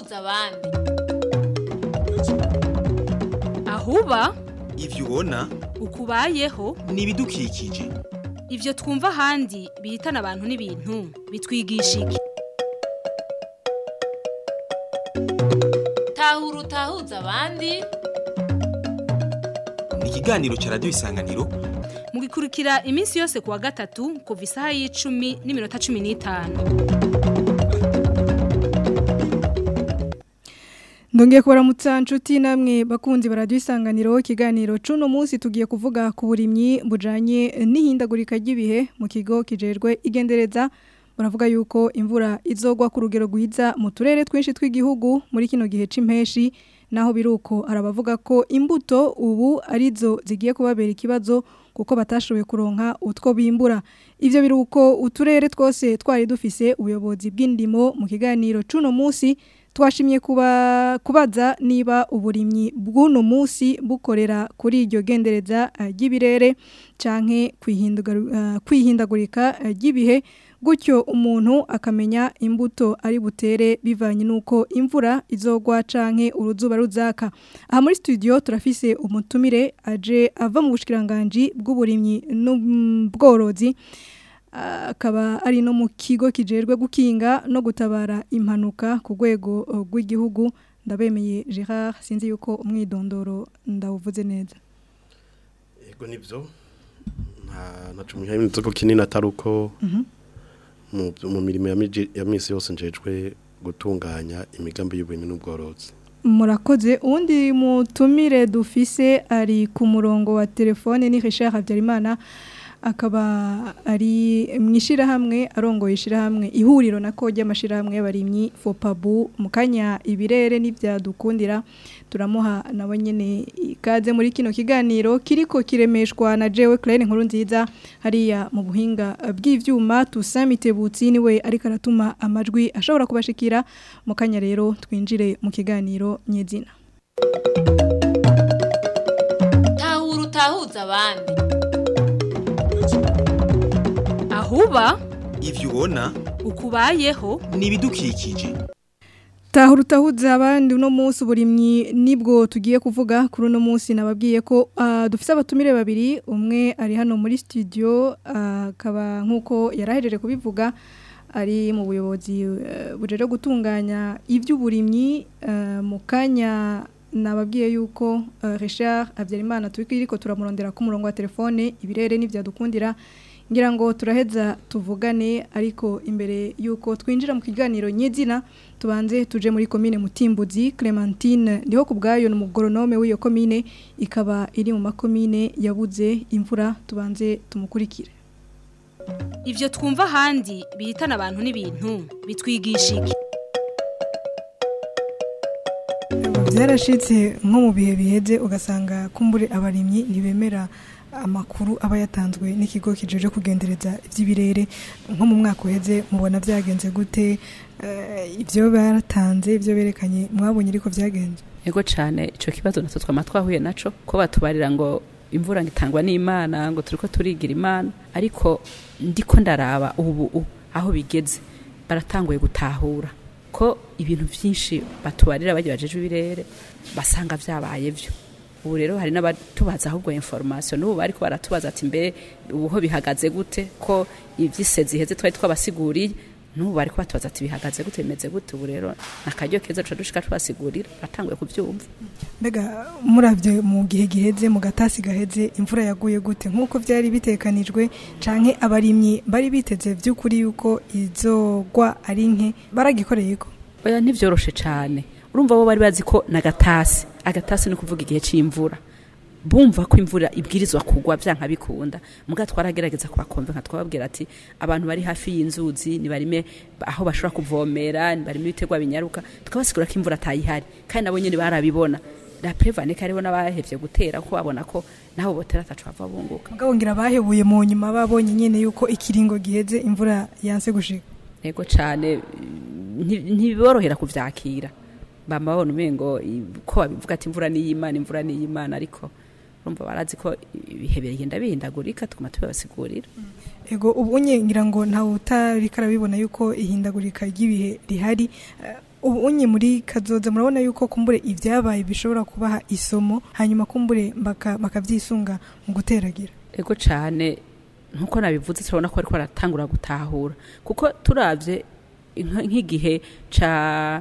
utahuza abandi ahuba ivyo ubona ukubayeho ni ibidukikije ivyo twumva ahandi bihitana abantu n'ibintu bitwigisha iki tahura utahuza abandi ni ikiganiro ca radiyo isanganiro mugikurikira iminsi yose kuwa gatatu kuva isaha y'icumi n'iminota cumi n'itanu Ndongeye kubaramutsa nshuti namwe bakunzi baradiyo isanganiro ikiganiro cuno munsi tugiye kuvuga ku burimyi bujanye n'ihindagurika ry'ibihe mu kigo kijejwe igendereza baravuga yuko imvura izogwa ku rugero rwiza mu turere twinshi tw'igihugu muri kino gihe c'impeshi naho biruko arabavuga ko imbuto ubu arizo zigiye kubabera ikibazo kuko batashoboye kuronka utwo bimbura ivyo biruko uturere twose twari dufise ubuyobozi bw'indimo mu kiganiro cuno munsi twashimye kuba kubaza niba uburimyi bw'uno munsi bukorera kuri iryo gendereza eh, ry'ibirere canke kwihindugaru- eh, kwihindagurika eh, ry'ibihe gutyo umuntu akamenya imbuto ari butere bivanye nuko imvura izogwa canke uruzuba ruzaka aha muri studio turafise umutumire aje ava mu bushikiranganje bw'uburimyi n'ubworozi akaba ari no mu kigo kijerwe gukinga no gutabara impanuka ku rwego uh, rw'igihugu ndabemeye Gerard sinzi yuko umwidondoro ndawuvuze neza Ego nivyo nta naco muhiye inzogo kinini atari uko mu mu mirimo ya miji- ya misi yose njejwe gutunganya imigambi y'uburimyi n'ubworozi murakoze uwundi mutumire dufise ari ku murongo wa telefone ni Richard Habyarimana akaba ari mwishirahamwe arongoye ishirahamwe ihuriro nako ry'amashirahamwe y'abarimyi Fopabu mukanya ibirere n'ivyadukundira turamuha nawe nyene ikaze muri kino kiganiro kiriko kiremeshwa na Jewe Claire nkuru nziza hariya mu buhinga bw'ivyuma tusamite butsi niwe ariko aratuma amajwi ashobora kubashikira mukanya rero twinjire mu kiganiro nyezina tahura utahuza abandi ahuba ivyo ubona ukubayeho ni ibidukikije Tahura utahuza abandi uno munsi uburimyi nibwo tugiye kuvuga kuri uno munsi nababwiye ko ah, dufise abatumire babiri umwe ari hano muri studio ah, akaba nkuko yarahejeje kubivuga ari mu buyobozi eh, bujeje gutunganya ivy'uburimyi eh, mu kanya nababwiye yuko eh, Richard Habyarimana turiko turamurondera ku murongo wa telefone ibirere n'ivyadukundira ngira ngo turaheza tuvugane ariko imbere yuko twinjira mu kiganiro nyezina tubanze tuje muri komine Mutimbuzi Clementine ndiho kubgayo n'umugoronome w'iyo komine ikaba iri mu makomine yabuze imvura tubanze tumukurikire ivyo twumva ahandi bihitana abantu n'ibintu bitwigisha iki byarashitse nko mu bihe biheze ugasanga kumbure abarimyi ntibemera amakuru aba yatanzwe n'ikigo kijeje kugendereza iby'ibirere nko mu mwaka uheze mubona byagenze gute Eh, ibyo baratanze ibyo berekanye mwabonye ariko byagenze Ego cyane ico kibazo natwe twama twahuye naco ko batubarira ngo imvura ngitangwa n'Imana ngo turiko turigira Imana ariko ndiko ndaraba ubu u- aho bigeze baratanguye gutahura ko ibintu vyinshi batubarira bagiye bajeje ibirere basanga vyabaye vyo ubu rero hari n'abatubaza ahubwo information n'ubu bariko baratubaza ati mbere ubu ho bihagaze gute ko ivyisezi heze twari twabasiguriye n'ubu bariko batubaza ati bihagaze gute bimeze gute ubu rero nakaryo keza tuca dushika tubasigurira batanguye kuvyumva mbega muravye mu gihe giheze mu gatasi gaheze imvura yaguye gute nk'uko byari bitekanijwe canke abarimyi bari biteze vy'ukuri yuko izogwa ari nke baragikoreye ko oya ntivyoroshe cane urumva bo bari bazi ko nagatasi agatasi ni kuvuga igihe c'imvura bumva ko imvura ibwirizwa kugwa vyanka bikunda muga twaragerageza kubakonvenka twababwira ati abantu bari hafi y'inzuzi nibarime aho bashobora kuvomera nibarime ibitegwa binyaruka tukabasigura ko imvura atayihari kandi nabo nyene barabibona la prevane ko hariho n'abahevye gutera ko babona ko nabo botera ataco bava bunguka mugabo ngira bahebuye mu nyuma babonye nyene yuko ikiringo giheze imvura yanse gushika ego cane nti- ntiborohera kuvyakira bama babona umengo i- ko babivuga ati imvura ni y'Imana imvura ni y'Imana ariko urumva barazi ko ibihe bigenda bihindagurika tuguma tubabasigurira ego ubu ngira ngo ntawe utari karabibona yuko ihindagurika ry'ibihe rihari eh, ubu unye muri kazoza murabona yuko kumbure ibyabaye bishobora kubaha isomo hanyuma kumbure baka- bakavyisunga mu guteragira ego cyane nkuko nabivuze turabona ko ariko baratangura gutahura kuko turavye inka- nk'igihe ca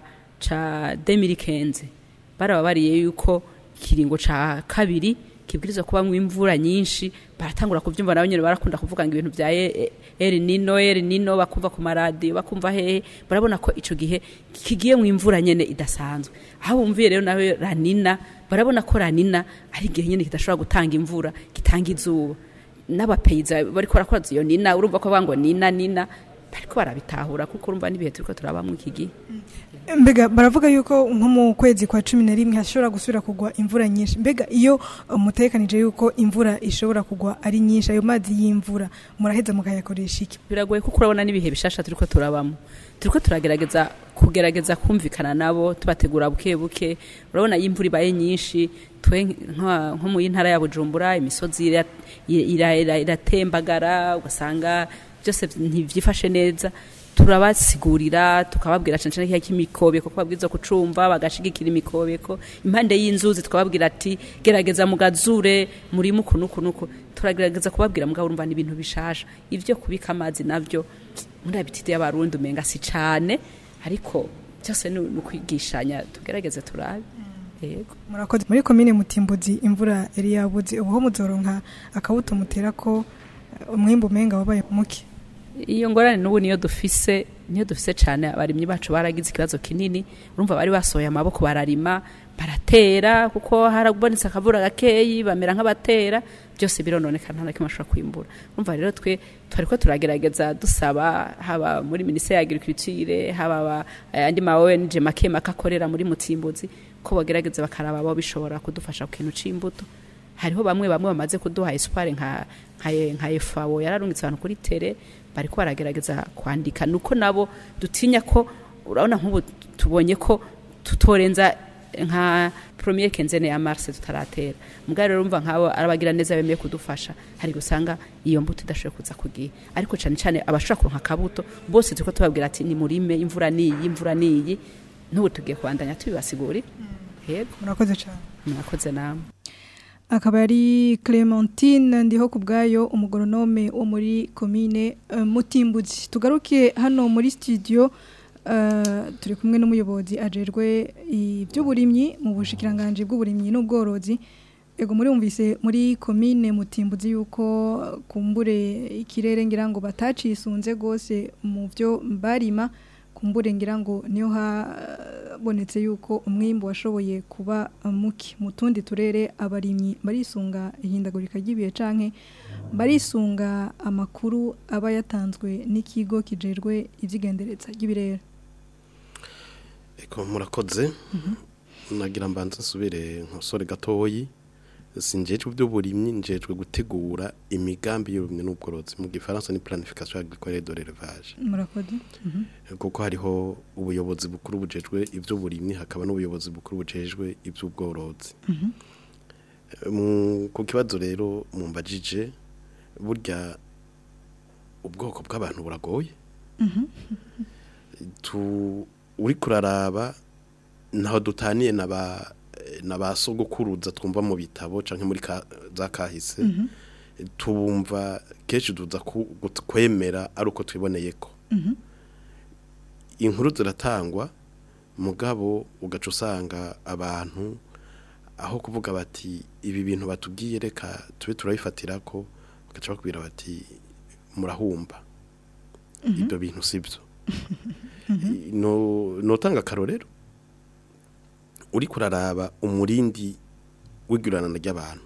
ca 2015 barababariye yuko ikiringo ca kabiri kibwirizwa kubamwo imvura nyinshi baratangura kuvyumva nabo nyene barakunda kuvuga ngo ibintu vya E- E- El Nino El Nino bakumva ku maradiyo bakumva hehe barabona ko ico gihe kigiye mu imvura nyene idasanzwe aho bumviye rero nawe ranina barabona ko ranina ari igihe nyene kidashobora gutanga imvura gitanga izuba n'abapeyiza bariko barakora iyo nina urumva ko bango nina nina bariko barabitahura kuko urumva n'ibihe turiko turabamwo iki gihe mbega baravuga yuko nko mu kwezi kwa cumi na rimwe hashobora gusubira kugwa imvura nyinshi mbega iyo uh, mutekanije yuko imvura ishobora kugwa ari nyinshi ayo mazi y'imvura muraheza mukayakoresha iki biragoye kuko urabona n'ibihe bishasha turiko turabamo turiko turagerageza kugerageza kumvikana nabo tubategura buke buke urabona iyo imvura ibaye nyinshi twe nka- nko mu ntara ya bujumbura imisozi ira- ira- ira- iratembagara ugasanga byose ntivyifashe neza turabasigurira tukababwira cane cane kiya kimikobeko ko babwirizwa kucumva bagashigikira imikobeko impande y'inzuzi tukababwira ati gerageza mugazure muri mukunuku nuko turagerageza kubabwira mugabo urumva n'ibintu bishasha ivyo kubika amazi navyo muri abitide y'abarundi umenga si cane ariko byose ni ni ukwigishanya tugerageze turabe yego murakoze muri komine mutimbuzi imvura yari yabuze ubu ho muzoronka akabuto mutera ko uh, umwimbu umenga wabaye muke iyo ngorane n'ubu niyo dufise niyo dufise cyane abarimyi bacu baragize ikibazo kinini urumva bari basohoye amaboko bararima baratera kuko harabonetse akavura gakeyi bamera nk'abatera byose birononeka nta na kimwe bashobora kwimbura urumva rero twe twariko turagerageza dusaba haba muri minisiteri ya agriculture haba aba- andi ma ONG make make akorera muri mutimbuzi ko bagerageza bakaraba abo bishobora kudufasha ku kintu c'imbuto hariho bamwe bamwe bamaze kuduha espoir nka nka nka FAO yararungitse abantu kuri tere bariko baragerageza kwandika nuko nabo dutinya ko urabona nk'ubu tubonye ko tutorenza nka premier quinzaine ya mars tutaratera mugabo rero urumva nk'abo arabagira neza bemeye kudufasha hari gusanga iyo mbuto idashoboye kuza ku gihe ariko cyane cyane abashobora kuronka akabuto bose turiko tubabwira ati ni murime imvura niyi imvura niyi n'ubu tugiye kubandanya tubibasigurira yego murakoze cyane murakoze namwe akaba ari Clementine ndiho ku bwayo umugoronome wo muri komine uh, Mutimbuzi tugaruke hano muri studio uh, turi kumwe n'umuyobozi ajerwe iby'uburimyi mu bushikiranganje bw'uburimyi n'ubworozi ego muri umvise muri komine Mutimbuzi yuko uh, kumbure ikirere ngira ngo batacisunze gose mu byo barima kumbure ngira ngo niyo habonetse yuko umwimbu washoboye kuba muke mu tundi turere abarimyi barisunga ihindagurika ry'ibihe canke barisunga amakuru aba yatanzwe n'ikigo kijejwe ivyigendereza ry'ibirere Eko murakoze nagira mbanza nsubire nkosore gatoyi sinjejwe by'uburimyi njejwe gutegura imigambi y'uburimyi n'ubworozi mu gifaransa ni planification agricole de l'élevage murakoze kuko hariho ubuyobozi bukuru bujejwe iby'uburimyi hakaba n'ubuyobozi bukuru bujejwe iby'ubworozi Mu- ku kibazo rero mumbajije burya ubwoko bw'abantu buragoye tu uri kuraraba ntaho dutaniye na ba na ba sogokuruza twumva mu bitabo canke muri ka, za kahise tubumva kenshi duza ku- gut- kwemera ari uko twiboneye ko inkuru ziratangwa mugabo ugaca usanga abantu aho kuvuga bati ibi bintu batubwiye reka tube turabifatira ko bagaca bakubwira bati murahumba ibyo bintu sibyo no notanga akarorero uri kuraraba umurindi w'iguranana ry'abantu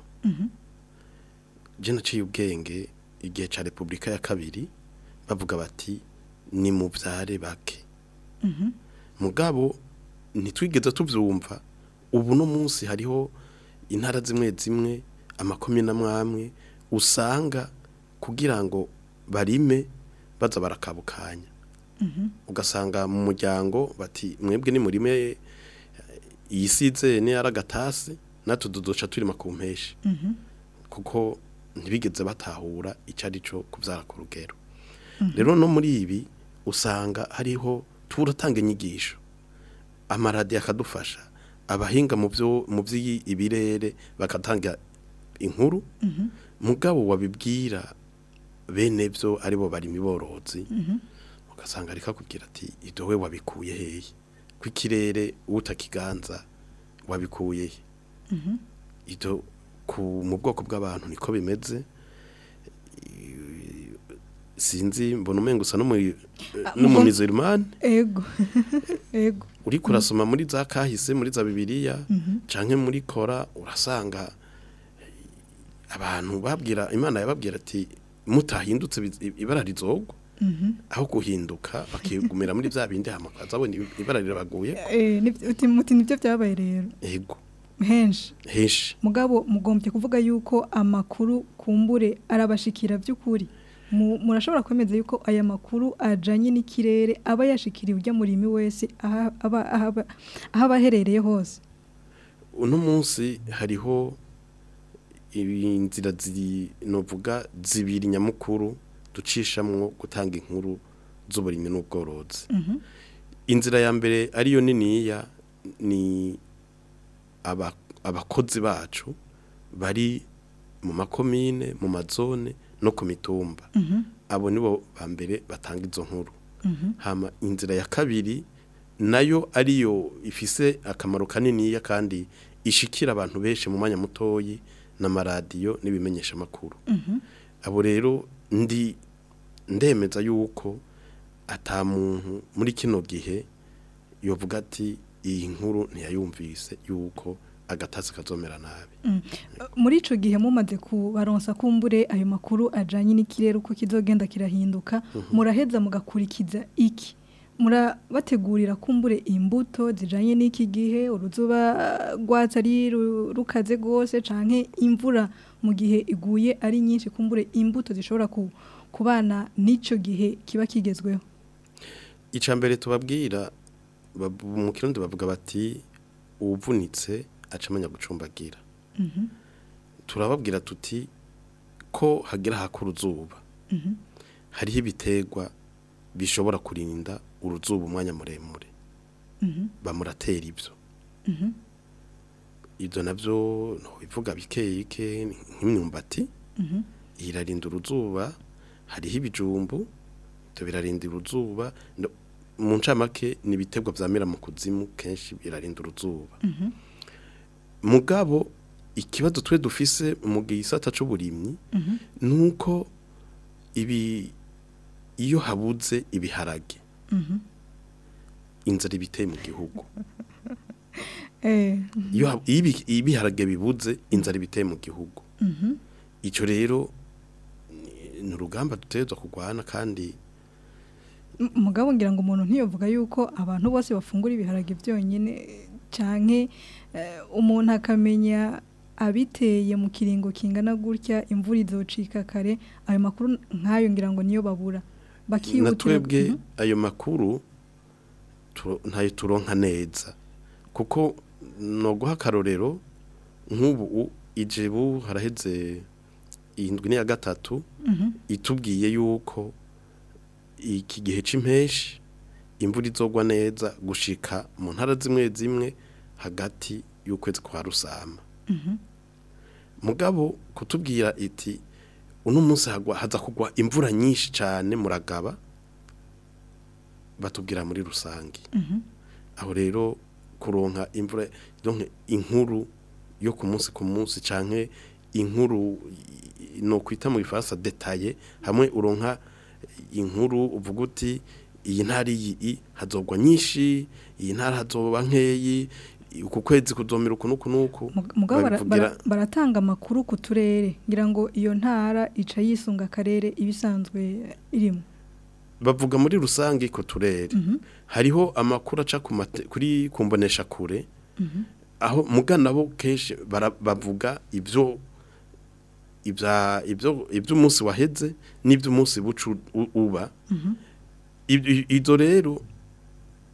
je naciye ubwenge igihe ca repubulika ya kabiri bavuga bati ni mu vyare bake mugabo ntitwigeze tuvyumva ubu no munsi hariho intara zimwe zimwe amakomine amwamwe usanga kugira ngo barime baza barakabukanya ugasanga mu muryango bati mwebwe ni murime iyi size ni aragatasi natwe duduca turima ku mpeshi kuko ntibigeze batahura icyo ari cyo kubyara ku rugero rero no muri ibi usanga hariho turatanga inyigisho amaradi akadufasha abahinga mu byo mu by'ibirere bakatanga inkuru mugabo wabibwira bene byo aribo bari miborozi ugasanga ariko akubwira ati ibyo we wabikuye hehe ko ikirere utakiganza wabikuye he ibyo ku mu bwoko bw'abantu niko bimeze I- sinzi mbona umenga usa mugo- n'umumizirimani ego ego uri kurasoma muri za kahise muri za bibiliya canke muri kora urasanga eh, abantu babwira imana yababwira ati mutahindutse biz- ibara rizogwa aho guhinduka bakigumira muri bya bindi hamakaza abona ibara rirabaguye Eh, nivyo- uti muti nibyo byabaye rero ego henshi henshi mugabo mugombye kuvuga yuko amakuru kumbure arabashikira by'ukuri Mu- murashobora kwemeza yuko aya makuru ajanye n'ikirere aba yashikiriye ujya murimi wese aha- aba ahaba- aho aba aherereye hose uno munsi hariho inzira ziri novuga zibiri nyamukuru ducishamwo gutanga inkuru z'uburimyi n'ubworozi inzira ya mbere ariyo niniya ni aba- abakozi bacu bari mu makomine mu mazone no ku mitumba abo nibo ba mbere batanga izo nkuru hama inzira ya kabiri nayo ariyo ifise akamaro kaniniya kandi ishikira abantu benshi mu mwanya mutoyi n'amaradiyo n'ibimenyesha amakuru abo rero ndi ndemeza yuko ata muntu muri kino gihe yovuga ati iyi nkuru ntiyayumvise yuko agatasi kazomera nabi muri ico gihe mumaze kubaronsa kumbure ayo makuru ajanye n'ikirere uko kizogenda kirahinduka muraheza mugakurikiza iki murabategurira kumbure imbuto zijanye n'iki gihe uruzuba rwatsi ari ru- rukaze rwose canke imvura mu gihe iguye ari nyinshi kumbure imbuto zishobora ku, kubana n'ico gihe kiba kigezweho icya mbere tubabwira bab- mu kirundi bavuga bati uwuvunitse acamanya gucumbagira turababwira tuti ko hagira haka uruzuba hariho ibiterwa bishobora kurinda uruzuba umwanya muremure bamuratera ibyo ibyo nabyo bivuga bike bike nk'imyumbati irarinda uruzuba hariho ibijumbu ibyo birarinda uruzuba no- mu ncamake ni ibiterwa byamera mu kuzimu kenshi birarinda uruzuba mugabo ikibazo twe dufise mu gisata c'uburimyi nuko ibi iyo habuze ibiharage inzara ibiteye mu gihugu eh iyo hab- iyo ibi- iyo ibiharage bibuze inzara ibiteye mu gihugu icyo rero ni- ni urugamba dutegerezwa kurwana kandi M- mugabo ngira ngo umuntu ntiyovuga yuko abantu bose bafungura ibiharage byonyine canke eh, umuntu akamenya abiteye mu kiringo kingana gutya imvura izocika kare ayo makuru nk'ayo ngira ngo niyo babura na bakihutira twebwe Mhm. ayo makuru turo- ntayo turonka neza kuko no guha akarorero nk'ubu u- ijebu haraheze indwi n'iya gatatu itubwiye yuko iki gihe c'impeshi imvura izogwa neza gushika mu ntara zimwe zimwe hagati y'ukwezi kwa rusama mugabo kutubwira iti uno munsi hagwa haza kugwa imvura nyinshi cyane muragaba batubwira muri rusange aho rero kuronka imvura donc inkuru yo ku munsi ku munsi canke inkuru i- no kwita mu gifaransa detaye hamwe uronka inkuru uvuga uti iyi ntara iyi hazogwa nyinshi iyi ntara hazoba nkeyi uku kwezi kuzomera uku nuku nuku Mug- mugabo bara- babivugira- bara- baratanga amakuru ku turere ngira ngo iyo ntara ica yisunga akarere ibisanzwe irimo bavuga muri rusange ku turere hariho amakuru aca ku mate- kuri kumbonesha kure aho mugana bo kenshi bara- bavuga ibyo ibya ibyo iby'umunsi waheze n'iby'umunsi bucu u- uba Ibyo- izo rero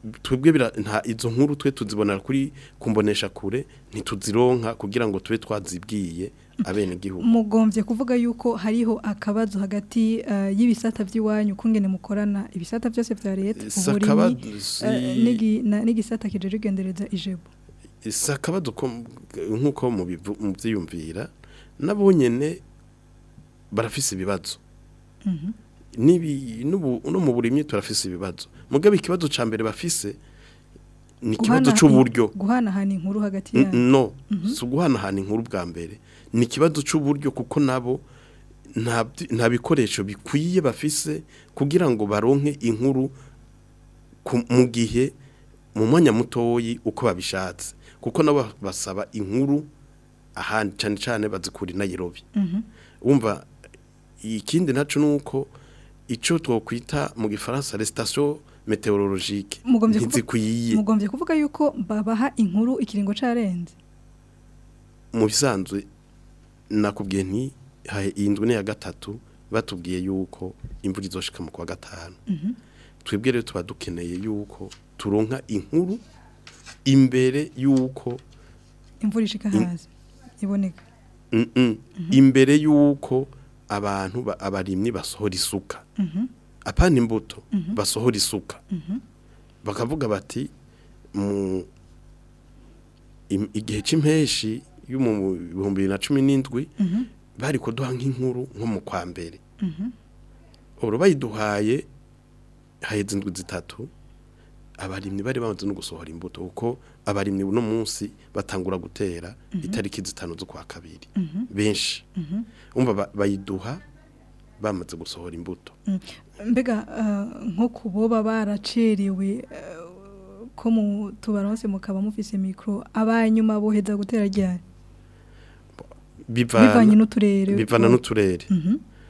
twebwe bira- nta izo nkuru twe tuzibonera kuri kumbonesha kure ntituzironka kugira ngo tube twazibwiye abene igihugu mugombye kuvuga yuko hariho akabazo hagati eh, y'ibisata by'iwanyu kungene mukorana ibisata byose vya leta Si uburimyi akabazo, si- eh, n'igi- na- n'igisata kijeje kugendereza ijebo si akabazo ko nk'uko mubivu- mubyiyumvira nabo nyene barafise ibibazo Nibi- n'ubu- no mu burimyi turafise ibibazo mugabe ikibazo ca mbere bafise ni ikibazo Guhana- c'uburyo guhanahana inkuru hagati N- yanyu no si uguhanahana inkuru bwa mbere ni ikibazo c'uburyo kuko nabo nta byi- nta bikoresho bikwiye bafise kugira ngo baronke inkuru ku- mu gihe mu mwanya mutoyi uko babishatse kuko nabo basaba inkuru ahandi cyane cyane bazikura i Nairobi wumva ikindi naco nuko ico twokwita mu gifaransa les stations météorologiques Mugombye kuvu- ntizikwiye mugombye kuvuga yuko babaha inkuru ikiringo carenze mu bisanzwe nakubwiye nti hahe indwi ya gatatu batubwiye yuko imvura izoshika mu kwa gatanu twebwe rero tuba dukeneye yuko turonka inkuru imbere yuko imvura ishika In- hazi iboneka mm -mm, imbere yuko abantu ba- abarimyi basohora isuka apana imbuto basohora isuka bakavuga bati mu im- igihe c'impeshi yo mu bihumbi bibiri na cumi n'indwi bari kuduha nk'inkuru nko mu kwa mbere uru bayiduhaye haheze indwi zitatu abarimyi bari bamaze no gusohora imbuto kuko abarimyi uno munsi batangura gutera itariki zitanu z'ukwa kabiri benshi umva ba- bayiduha bamaze gusohora imbuto mbega eh, nko kuboba baracerewe eh, ko mu tubaronse mukaba mufise mikro abanyuma boheza gutera ryari bivanye bivana n'uturere bivana n'uturere Mhm,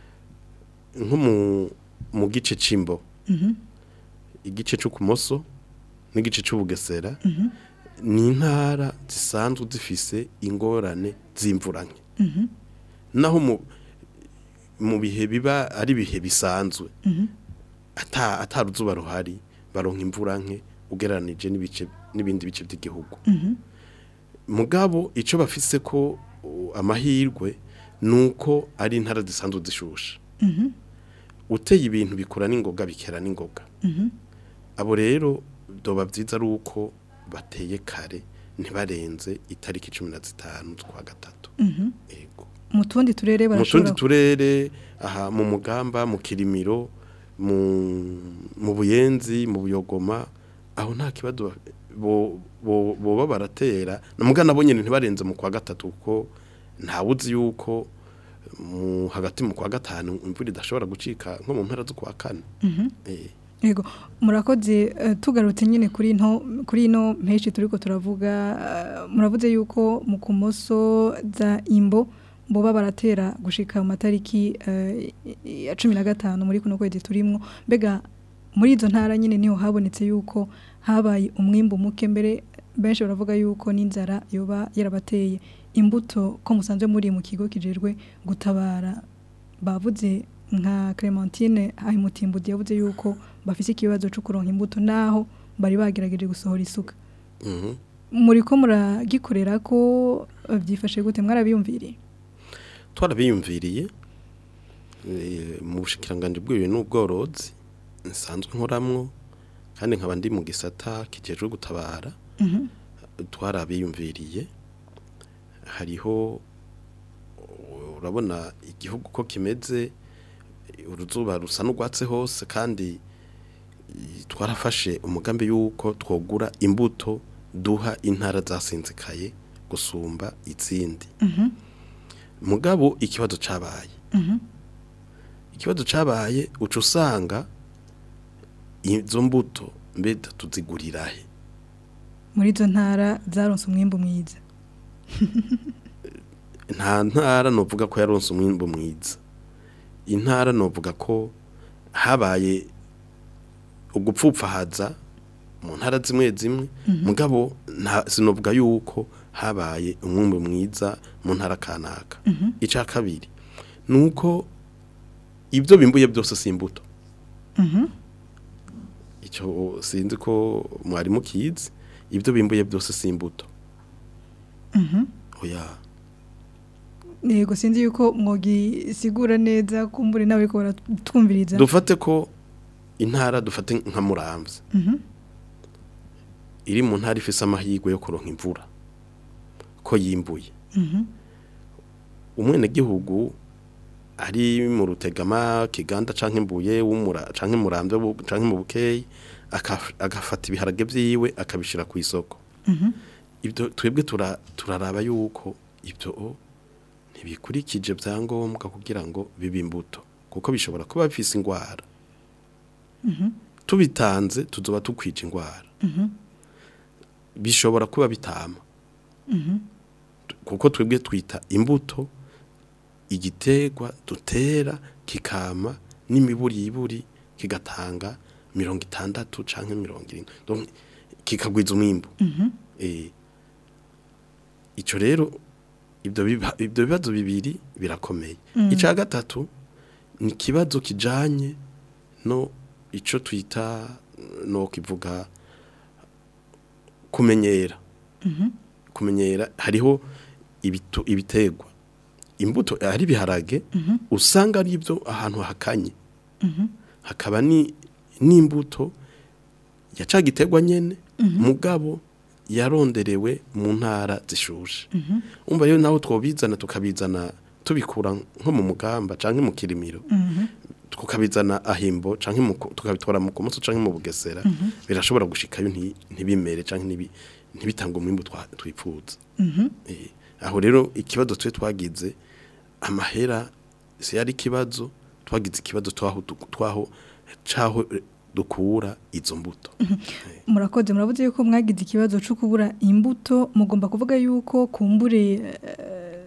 nko mu mu gice c'imbo mhm, igice c'ukumoso n'igice c'ubugesera mhm, ni intara zisanzwe zifise ingorane z'imvura nke mhm, naho mu mu bihe biba ari ibihe bisanzwe mhm, ata ataruzuba ruhari baronka imvura nke ugereranije n'ibice n'ibindi bice by'igihugu mhm, mugabo ico bafise ko uh, amahirwe nuko ari intara zisanzwe zishusha mhm, uteye ibintu bikura n'ingoga bikera n'ingoga mhm. abo rero doba byiza ari uko bateye kare ntibarenze itariki cumi na zitanu z'ukwa gatatu Mhm. ego mu tundi turere mu tundi barashobora turere aha mu mugamba mu kirimiro mu mu buyenzi mu buyogoma aho nta kibazo bo bo boba baratera namuga nabo nyene ntibarenze mu kwa gatatu kuko ntawuzi yuko mu hagati mu kwa gatanu imvura idashobora gucika nko mu mpera zo kwa kane Mhm. eh Yego murakoze eh, tugarutse nyine kuri nto kuri ino mpeshi turiko turavuga eh, muravuze yuko mu kumoso za imbo boba baratera gushika mu matariki eh, ya 15 muri kuno kwezi turimwo mbega muri izo ntara nyine niho habonetse yuko habaye umwimbu muke mbere benshi baravuga yuko n'inzara yoba yarabateye imbuto ko musanzwe muri mu kigo kijejwe gutabara bavuze nka Clementine Ahimutimbuzi yavuze yuko bafise ikibazo cyo kuronka imbuto naho bari bagerageje gusohora isuka mhm muri ko muragikorera ko eh, byifashe gute mwarabiyumviriye twarabiyumviriye eh, mu bushikiranganje bw'ibintu n'ubworozi nsanzwe nkoramwo kandi nkaba ndi mu gisata kijejwe gutabara Mhm. twarabiyumviriye hariho urabona igihugu ko kimeze uruzuba rusa n'urwatse hose kandi eh, twarafashe umugambi y'uko twogura imbuto duha intara zasinzikaye gusumba izindi Mhm. mugabo ikibazo cabaye Mhm. ikibazo cabaye uca usanga izo mbuto mbeda tuzigurirahe muri izo ntara zaronse umwimbu mwiza nta ntara novuga ko yaronse umwimbo mwiza intara novuga ko habaye ugupfupfahaza mu ntara zimwe zimwe mugabo nta sinovuga yuko habaye umwimbo mwiza mu ntara kanaka ica kabiri nuko ibyo bimbuye byose si imbuto Mhm. icyo sinzi ko mwari mukizi ibyo bimbuye byose si imbuto oya yego sinzi yuko mwogisigura neza kumbure nawe ariko baratwumviriza dufate ko intara dufate nka muramvya iri mu ntara ifise amahirwe yo kuronka imvura ko yimbuye umwenegihugu ari mu rutegama kiganda canke imbuye w'umura canke muramvya bu- canke mu bukeyi akaf- agafata ibiharage vyiwe akabishira ku isoko ibyo twebwe tura- turaraba yuko ibyo ntibikurikije byangombwa kugira ngo bibe imbuto kuko bishobora kuba bifise ingwara tubitanze tuzoba tukwija ingwara bishobora kuba bitama kuko twebwe twita imbuto igiterwa dutera kikama n'imiburiburi kigatanga mirongo itandatu canke mirongo irindwi Donc, kikagwiza umwimbu Eh, ico rero ibyo biba- ibyo bibazo bibiri birakomeye icya gatatu ni ikibazo kijanye no ico twita no kivuga kumenyera kumenyera hariho ibitu- ibiterwa imbuto hari ibiharage usanga ari ibyo ahantu hakanye hakaba ni n'imbuto ya ca giterwa nyene mugabo yaronderewe mu ntara zishushe umva rero naho twobizana tukabizana tubikura nko mu mugamba canke mu kirimiro tukabizana ahimbo canke mu ku- tukabitwara mu kumunsi canke mu bugesera birashobora gushikayo nti- ntibimere canke ntibi- ntibitange umwimbu twa- twipfuza Eh, aho rero ikibazo twe twagize amahera si yari ikibazo twagize ikibazo twaho du- twaho caho eh, dukura izo mbuto murakoze murabuze yuko mwagize ikibazo cyo kubura imbuto mugomba kuvuga yuko kumbure eh,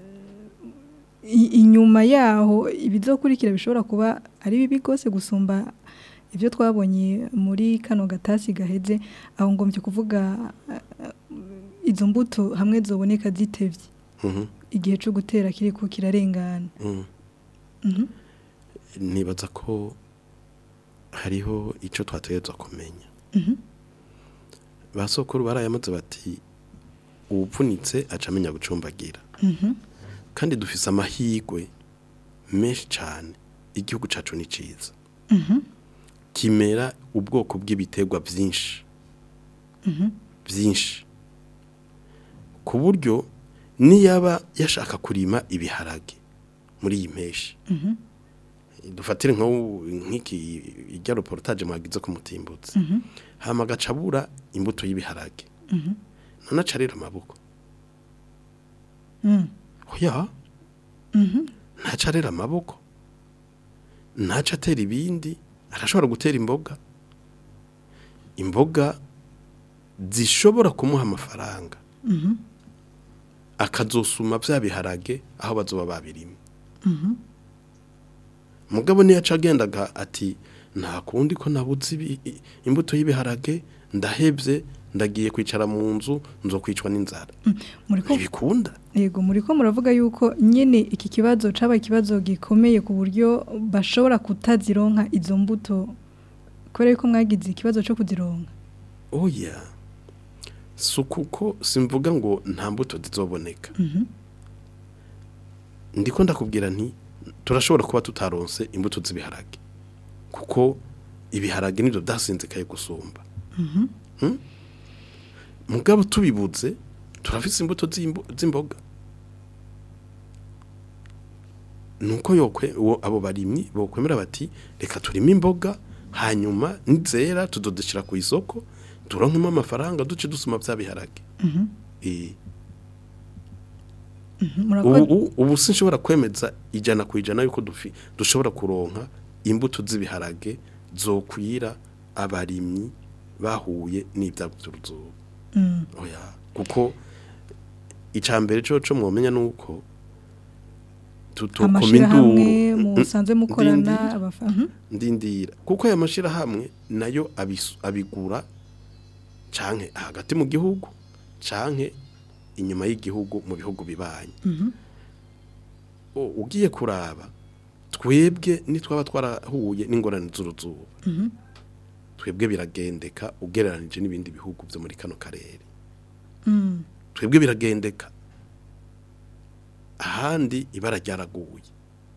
i- inyuma yaho ibizokurikira bishobora kuba ari bibi rwose gusumba ibyo twabonye muri kano gatasi gaheze aho ngombye kuvuga eh, izo mbuto hamwe zoboneka zitevye Mhm, igihe cyo gutera kiriko kirarengana mhm. Mhm. nibaza ko hariho icyo twategerezwa kumenya Mhm. ba sokuru barayamaze bati uwupfunitse aca amenya gucumbagira Mhm. kandi dufise amahirwe menshi cyane igihugu cyacu ni cyiza Mhm. kimera ubwoko bw'ibiterwa byinshi byinshi ku buryo niyaba yashaka kurima ibiharage muri iyi mpeshyi dufatire nk'ubu- nk'iki ijya reportage mwagize ku mutimbutse hama agaca abura imbuto y'ibiharage none aca arera amaboko Mm. oya ntaca arera amaboko ntaca atera ibindi arashobora gutera imboga imboga zishobora kumuha amafaranga akazosuma bya biharage aho bazoba babirimye mugabo niyo aca agendaga ati nta kundi ko nabuze ibi- i- imbuto y'ibiharage ndahebye ndagiye kwicara mu nzu nzokwicwa n'inzara muriko ntibikunda Yego muriko muravuga yuko nyene iki kibazo caba ikibazo gikomeye ku buryo bashobora kutazironka izo mbuto kubera yuko mwagize ikibazo cyo kuzironka oya si ukuko simvuga ngo nta mbuto zizoboneka ndiko ndakubwira nti turashobora kuba tutaronse imbuto z'ibiharage kuko ibiharage nibyo byasinzikaye gusumba Hmm? mugabo tubibuze turafise imbuto z'imbo- z'imboga nuko yokwe uwo abo barimyi bokwemera bati reka turime imboga hanyuma nizera tudodeshira ku isoko turonkemo amafaranga duce dusuma bya biharage eh murakoze ubu ubu sinshobora kwemeza ijana ku ijana yuko dufi dushobora kuronka imbuto z'ibiharage zokwira abarimyi bahuye n'ibyago by'uruzuba oya kuko icambere cyo cyo mwomenya nuko tutukoma amashirahamwe induru musanzwe mukorana Ndindira. abafa Mhm. ndindira kuko aya mashirahamwe nayo abisu- abigura canke hagati mu gihugu canke inyuma y'igihugu mu bihugu bibanye O- ugiye kuraba twebwe nitwaba twarahuye n'ingorane z'uruzuba twebwe biragendeka ugereranije n'ibindi bihugu byo muri kano karere Mm. twebwe biragendeka ahandi ibara ryaraguye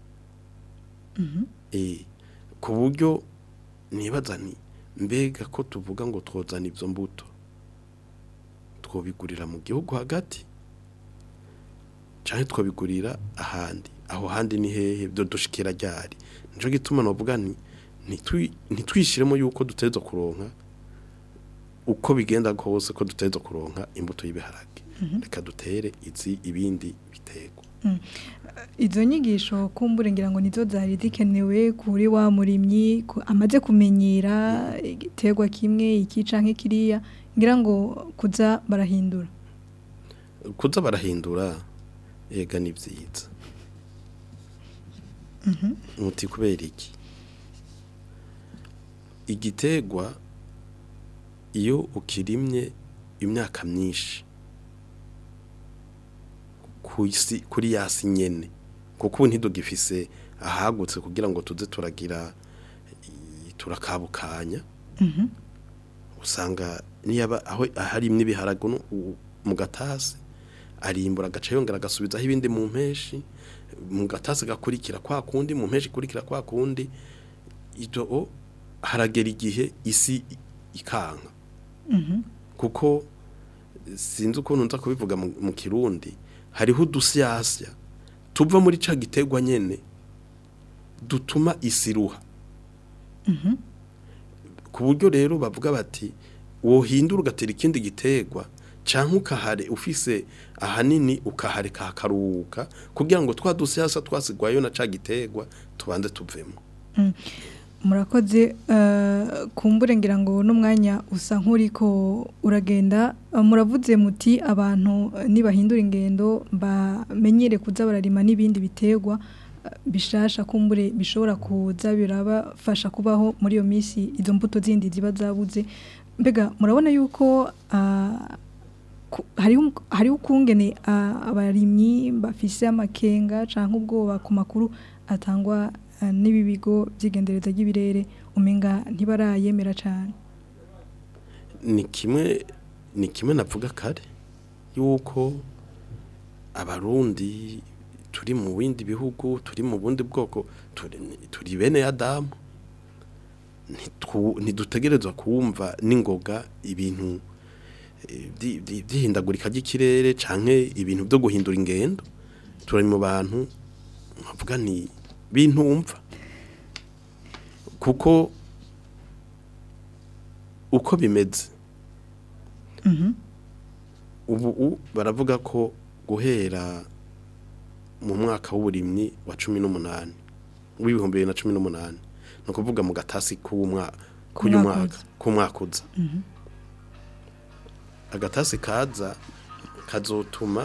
Eh, ku buryo nibaza ni mbega ko tuvuga ngo twozana ibyo mbuto twobigurira mu gihugu hagati cyangwa twabigurira ahandi aho handi ni hehe byo dushikira ryari nico gituma novuga ni ntitwi- ntitwishiremo yuko duteza kuronka uko bigenda kose ko duteza kuronka imbuto y'ibiharage reka dutere izi ibindi biterwa izo nyigisho kumbure ngira ngo nizo zari zikenewe kuri wa murimyi ku- amaze kumenyera igiterwa kimwe iki canke kiriya ngira ngo kuza barahindura kuza barahindura ega ni byiza muti kubera iki igiterwa iyo ukirimye imyaka myinshi ku isi kuri yasi nyene kuko ubu ntidugifise ahagutse kugira ngo tuze turagira i- turakabukanya usanga niyaba aho harimwe ibiharage no- u- mu gatasi arimbura agaca yongera agasubizaho ibindi mu mpeshi mu gatasi gakurikira kwa kundi mu mpeshi ikurikira kwa kundi ibyo o, haragera igihe isi i- ikanka kuko sinzi ukuntu nza kubivuga mu mu kirundi hariho udusyasya tuva muri ca giterwa nyene dutuma isi iruha ku buryo rero bavuga bati wohindura ugatera ikindi giterwa cyangwa ukahare ufise ahanini ukahareka hakaruhuka kugira ngo twa dusyasa twasigwayo na ca giterwa tubanze tuvemo murakoze eh, kumbure ngira ngo n'umwanya usa nk'uriko uragenda Eh, muravuze muti abantu eh, nibahindura ingendo bamenyere kuza bararima n'ibindi biterwa eh, bishasha kumbure bishobora kuza birabafasha kubaho muri iyo minsi izo mbuto zindi ziba zabuze mbega murabona yuko ah, ku- hariho hariho ukungene ah, abarimyi bafise amakenga canke ubwoba ku makuru atangwa ah, n'ibi bigo by'igendereza ry'ibirere umenga ntibarayemera cane ni kimwe ni kimwe navuga kare yuko abarundi turi mu bindi bihugu turi mu bundi bwoko turi, turi bene adamu Ntitu- ntidutegerezwa kumva n'ingoga ibintu eh, vyi- vyi- vy'ihindagurika ry'ikirere canke ibintu byo guhindura ingendo turi mu bantu nkavuga ni bintumva kuko uko bimeze ubu u- baravuga ko guhera mu mwaka w'uburimyi wa cumi n'umunani w'ibihumbi bibiri na cumi n'umunani ni ukuvuga mu gatasi k'umwaka k'uyu Umwaka mwaka uza. k'umwaka uza agatasi kaza kazotuma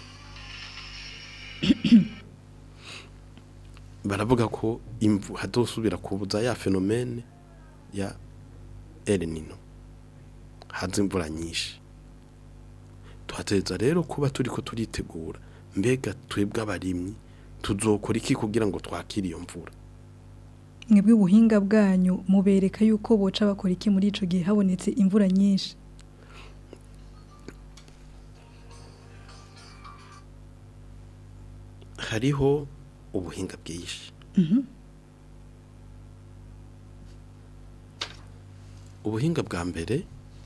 baravuga ko imvu hadosubira kubuza ya fenomene ya El Nino haza imvura nyinshi tuhateza rero kuba turi ko turitegura mbega twebwe abarimyi tuzokora iki kugira ngo twakire iyo mvura mwebwe ubuhinga bwanyu mubereka yuko boca bakora iki muri ico gihe habonetse imvura nyinshi hariho ubuhinga bwinshi ubuhinga bwa mbere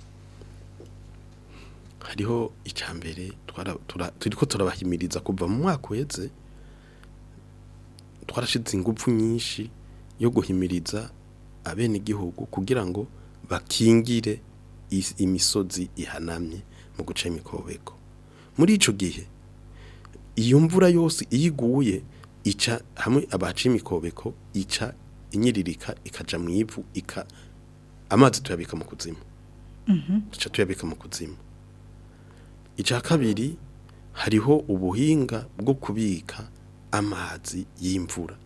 hariho icya mbere twara- tura- turiko turabahimiriza kuva mu mwaka uheze twarashize ingufu nyinshi yo guhimiriza abenegihugu kugira ngo bakingire is- imisozi ihanamye mu guca imikobeko muri ico gihe iyo mvura yose iyo iguye ica hamwe abaca imikobeko ica inyiririka ikaja mu ivu ika amazi tuyabika mu kuzimu duca tuyabika mu kuzimu icya kabiri hariho ubuhinga bwo kubika amazi y'imvura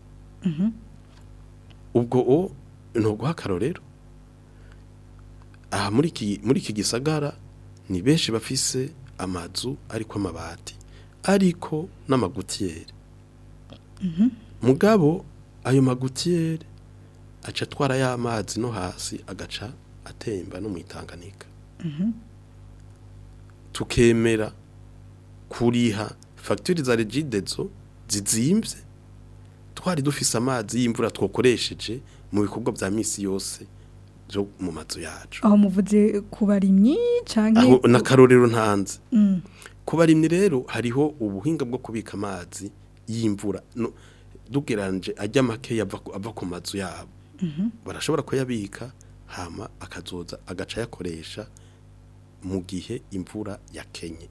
ubwo o ni uguha akarorero aha muri iki muri iki gisagara ni benshi bafise amazu ariko amabati ariko n'amagutiyeri mugabo ayo magutiyeri aca atwara ya mazi no hasi agaca atemba no mu itanganika tukemera kuriha fagitire za regidezo zizimbye twari dufise amazi y'imvura twakoresheje mu bikorwa bya misi yose byo mu mazu yacu aho muvuze ku barimyi canke aho n'akarorero ntanze Mm. ku barimyi rero hariho ubuhinga bwo kubika amazi y'imvura no, dugeranje ajya make yava ku- ava ku mazu yabo barashobora kuyabika hama akazoza agaca yakoresha mu gihe imvura yakenye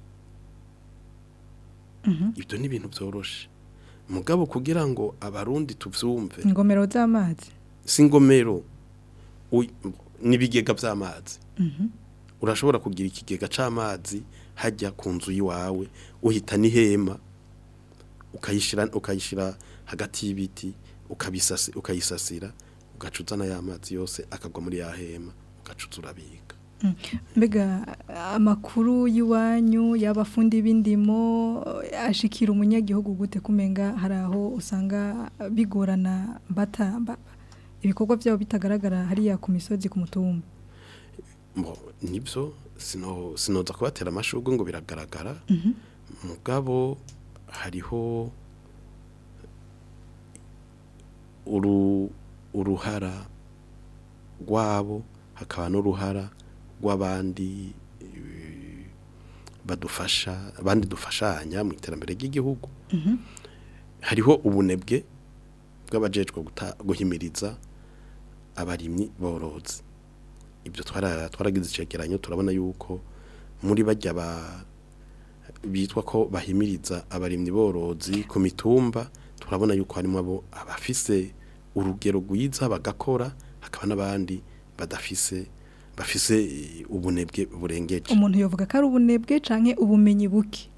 ibyo ni ibintu byoroshe mugabo kugira ngo abarundi tuvyumve ingomero z'amazi si ingomero uy- n'ibigega by'amazi urashobora kugira ikigega c'amazi hajya ku nzu yiwawe uhita n'ihema ukayishira ukayishira hagati y'ibiti ukabisasi ukayisasira ugaca uzana ya mazi yose akagwa muri ya hema ugaca uza urabika mbega amakuru y'iwanyu y'abafundi b'indimo ashikira umunyagihugu gute kumenga hari aho usanga bigorana bata ba- ibikorwa byabo bitagaragara hariya ku misozi ku mutumba Mbo, nibyo sino sinoza kubatera amashurwe ngo biragaragara mugabo hariho uru uruhara rwabo hakaba n'uruhara rw'abandi eh, badufasha abandi dufashanya mu iterambere ry'igihugu hariho ubunebwe bw'abajejwe guta- guhimiriza abarimyi borozi ibyo twara twaragize icegeranyo turabona yuko muri bajya ba bitwa ko bahimiriza abarimyi borozi ku mitumba turabona yuko harimo abo abafise urugero rwiza bagakora hakaba n'abandi badafise bafise eh, ubunebwe burengeje umuntu yovuga ko ari ubunebwe canke ubumenyi buke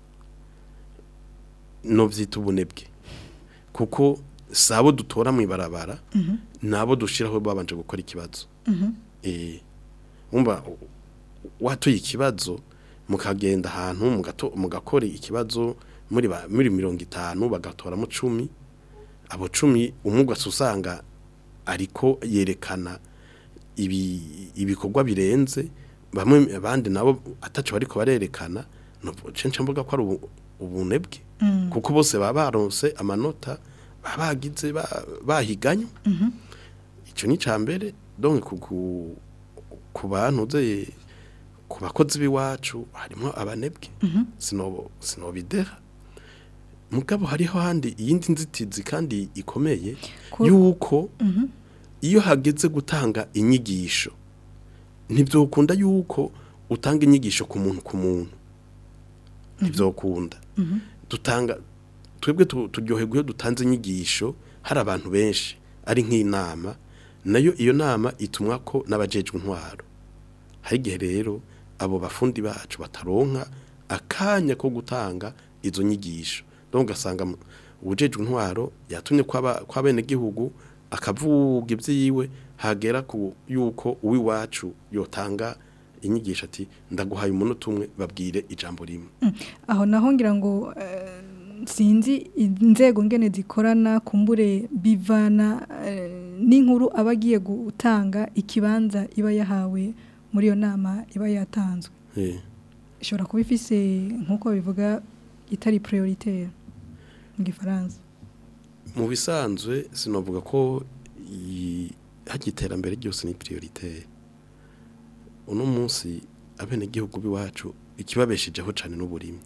no byita ubunebwe kuko sabo dutora mu ibarabara nabo dushiraho babanje gukora ikibazo eh umva watoye ikibazo mukagenda ahantu mugato mugakora ikibazo muri ba, muri 50 bagatoramo 10 abo 10 umugase usanga ariko yerekana ibi ibikorwa birenze bamwe abandi nabo ataco bariko barerekana no cence mvuga ko ari ubu- ubunebwe kuko bose baba baronse amanota baba bagize ba- bahiganye icyo ni icya mbere donc ku- ku- ku bantu ze ku bakozi b'iwacu harimo abanebwe sinobo sinobideha mugabo hariho handi iyindi nzitizi kandi ikomeye Ko- yuko iyo hageze gutanga inyigisho ntibyokunda yuko utanga inyigisho ku muntu ku muntu ntibyokunda dutanga twebwe tu- turyoherwa iyo dutanze inyigisho hari abantu benshi ari nk'inama nayo iyo nama itumwa ko n'abajejwe intwaro hari igihe rero abo bafundi bacu bataronka akanya ko gutanga izo nyigisho donc ugasanga mu- uwujejwe intwaro yatumye kw'aba- kw'abenegihugu akavuga ibyiwe hagera ku yuko uw'iwacu yotanga inyigisho ati ndaguhaye umunota umwe babwire ijambo rimwe aho naho ngira ngo eh, sinzi inzego ngene zikorana kumbure bivana eh, n'inkuru aba agiye gutanga ikibanza iba yahawe muri iyo nama iba yatanzwe Eh. ishobora kuba ifise nk'uko bivuga itari prioritaire mu gifaransa mu bisanzwe sinavuga ko i- hajya iterambere ryose ni prioritaire uno munsi abenegihugu b'iwacu ikibabeshejeho cyane n'uburimyi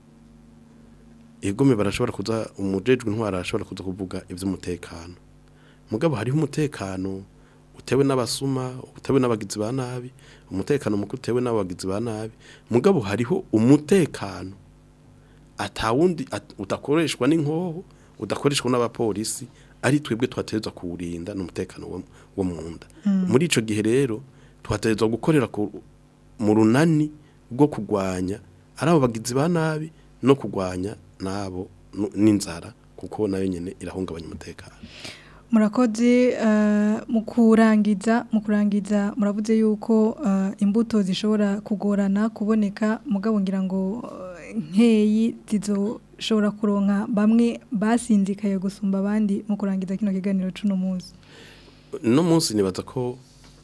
egome barashobora kuza umujejwe intwara arashobora kuza kuvuga iby'umutekano mugabo hariho umutekano utewe n'abasuma utewe n'abagizi ba nabi umutekano muke utewe n'abagizi ba nabi mugabo hariho umutekano atawundi at- udakoreshwa n'inkoho udakoreshwa n'abapolisi ari twebwe twaterezwa kuwurinda n'umutekano wo, wo mu nda muri ico gihe rero twaterezwa gukorera ku, mu runani rwo kugwanya ari abo bagizi ba nabi no kugwanya nabo nu- n'inzara kuko nayo nyene irahungabanya umutekano murakoze eh, mu kurangiza mu kurangiza muravuze yuko eh, imbuto zishobora kugorana kuboneka mugabo ngira ngo eh, nkeyi zizoshobora kuronka bamwe basinzikaye gusumba abandi mu kurangiza kino kiganiro cuno munsi no munsi nibaza ko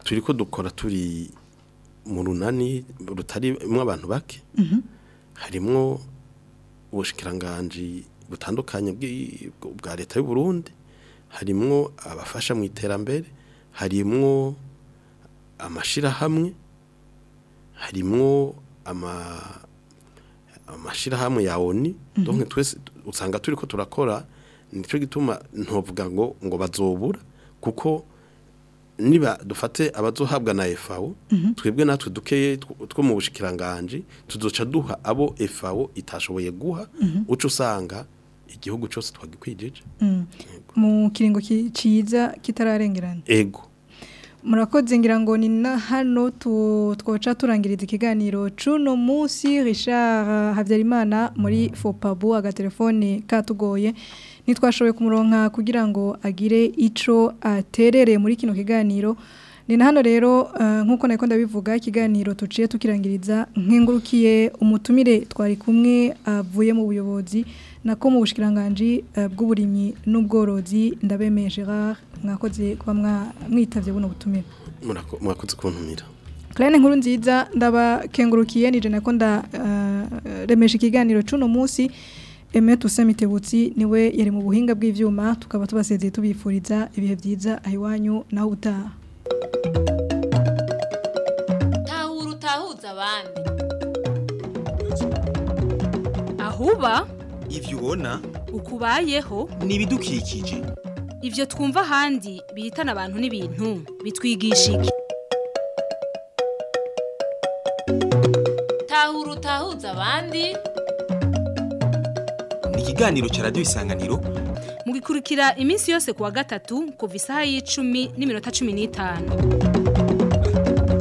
turi ko dukora turi mu runani rutarimo abantu bake harimwo ubushikiranganji butandukanye bw'i- bwa leta y'u Burundi harimwo abafasha mu iterambere harimwo amashirahamwe harimwo ama amashirahamwe ya ONU donc twese usanga turi ko turakora nico gituma ntovuga ngo ngo bazobura kuko niba dufate abazohabwa na FAO twebwe natwe dukeye tw- two mu bushikiranganje tuzoca duha abo FAO itashoboye guha uco usanga igihugu cyose twagikwijije mu kiringo ki- ciza kitararengerana ego murakoze ngira ngo ni na hano tu- twoca turangiriza ikiganiro cuno munsi Richard Habyarimana muri Fopabu agatelefone katugoye nitwashoboye kumuronka kugira ngo agire ico aterere muri kino kiganiro ni na hano rero eh, nk'uko nako ndabivuga ikiganiro tuciye tukirangiriza nkengurukiye umutumire twari kumwe avuye mu buyobozi nako mu bushikiranganje eh, bw'uburimyi n'ubworozi ndabemeye Gerard mwakoze kuba mwa- mwitavye buno butumire murako- mwakoze kuntumira Claire nkuru nziza ndabakengurukiye nije nako nda eh, remesha ikiganiro cuno munsi Aime Toussaint Mitebutsi niwe yari mu buhinga bw'ivyuma tukaba tubasezeye tubifuriza ibihe byiza ahiwanyu naho utaha tahura utahuza abandi ahuba ivyo ubona ukubayeho ni ibidukikije ivyo twumva ahandi bihitana abantu n'ibintu bitwigisha iki tahura utahuza abandi ni ikiganiro ca radiyo isanganiro mugikurikira iminsi yose kuwa gatatu kuva isaha y'icumi n'iminota cumi n'itanu